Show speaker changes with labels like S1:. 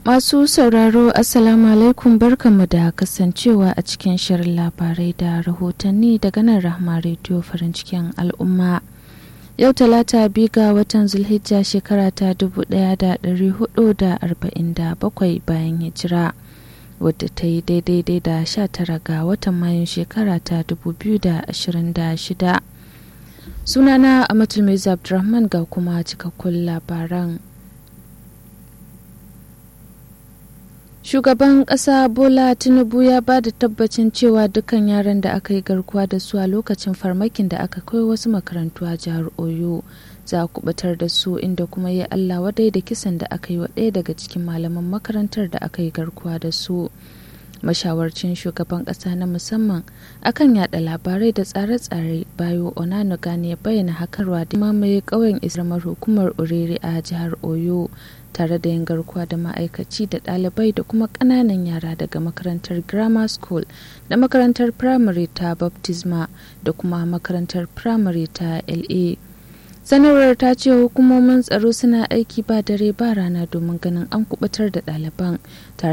S1: Masu sauraro Assalamu alaikum barkanmu da kasancewa a cikin shirin labarai da rahotanni daga nan Rahma Radio farin cikin al'umma. Yau talata biyu ga watan Zulhijja shekara ta 1447 bayan hijira wadda ta yi daidai da 19 ga watan Mayun shekara ta 2026. Sunana Amatul Mai Abdulrahman ga kuma cikakkun labaran. Shugaban ƙasa Bola Tinubu ya ba da tabbacin cewa dukkan yaran da aka yi garkuwa da su a lokacin farmakin da aka kai wasu makarantu a jihar Oyo za a kubatar da su inda kuma ya Allah wadai da kisan da aka yi wa ɗaya daga cikin malaman makarantar da aka yi garkuwa da su. Mashawarcin shugaban ƙasa na musamman akan yada labarai da tsare-tsare bayo Onanuga ne ya bayyana hakarwa da mamaye ƙauyen isramar hukumar Urere a jihar Oyo tare da yin garkuwa da ma'aikaci da ɗalibai da kuma ƙananan yara daga makarantar grammar school da makarantar primary ta baptisma da kuma makarantar primary ta la sanarwar ta ce hukumomin tsaro suna aiki ba dare ba rana domin ganin an kubutar da ɗaliban tare